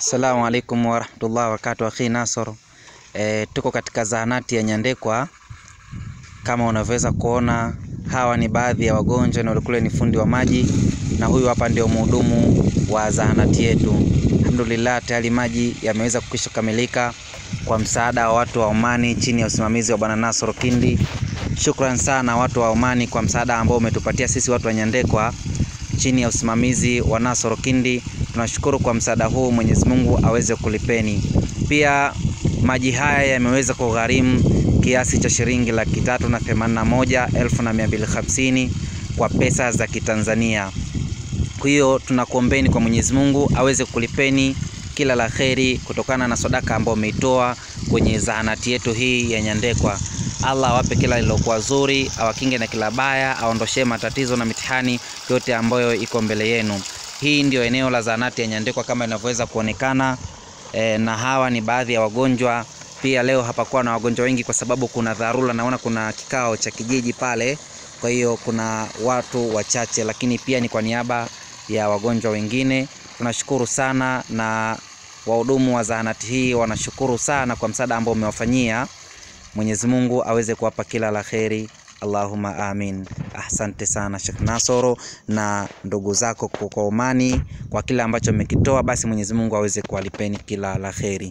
Assalamu alaikum warahmatullahi wabarakatuh. Akhi Nasor, e, tuko katika zahanati ya Nyandekwa. Kama unavyoweza kuona, hawa ni baadhi ya wagonjwa na kule ni fundi wa maji, na huyu hapa ndio mhudumu wa zahanati yetu. Alhamdulillah, tayari maji yameweza kukwisha kamilika kwa msaada wa watu wa Omani chini ya usimamizi wa Bwana Nasoro Kindi. Shukran sana watu wa Omani kwa msaada ambao umetupatia sisi watu wa Nyandekwa chini ya usimamizi wa Nasoro Kindi. Tunashukuru kwa msaada huu, Mwenyezi Mungu aweze kulipeni. Pia maji haya yameweza kugharimu kiasi cha shilingi laki tatu na themanini na moja elfu na mia mbili hamsini kwa pesa za Kitanzania. Kwa hiyo tunakuombeni kwa Mwenyezi Mungu aweze kulipeni kila la kheri kutokana na sadaka ambayo umeitoa kwenye zahanati yetu hii ya Nyandekwa. Allah awape kila lilokuwa zuri, awakinge na kila baya, aondoshee matatizo na mitihani yote ambayo iko mbele yenu. Hii ndio eneo la zahanati ya Nyandekwa kama inavyoweza kuonekana e, na hawa ni baadhi ya wagonjwa. Pia leo hapakuwa na wagonjwa wengi kwa sababu kuna dharura, naona kuna kikao cha kijiji pale, kwa hiyo kuna watu wachache, lakini pia ni kwa niaba ya wagonjwa wengine. Tunashukuru sana na wahudumu wa zahanati hii wanashukuru sana kwa msaada ambao umewafanyia. Mwenyezi Mungu aweze kuwapa kila la kheri. Allahumma amin. Asante sana Sheikh Nasoro na ndugu zako kwa Omani kwa kile ambacho mmekitoa, basi Mwenyezi Mungu aweze kuwalipeni kila la kheri.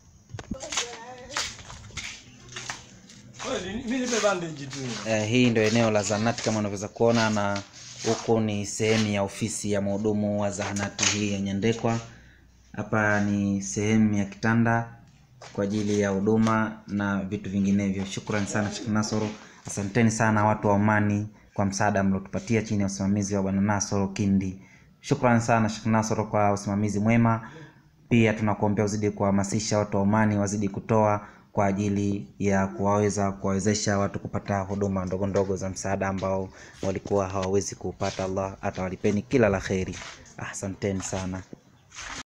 Eh, hii ndio eneo la zahanati kama unavyoweza kuona, na huku ni sehemu ya ofisi ya mhudumu wa zahanati hii ya Nyandekwa. Hapa ni sehemu ya kitanda kwa ajili ya huduma na vitu vinginevyo. Shukrani sana Sheikh Nasoro, asanteni sana watu wa Omani kwa msaada mliotupatia chini ya usimamizi wa Bwana Nasoro Kindi. Shukrani sana Sheikh Nasoro kwa usimamizi mwema. Pia tunakuombea uzidi kuhamasisha watu wa Omani wazidi kutoa kwa ajili ya kuwaweza kuwawezesha watu kupata huduma ndogo ndogo za msaada ambao walikuwa hawawezi kuupata. Allah atawalipeni kila la kheri. Asanteni sana.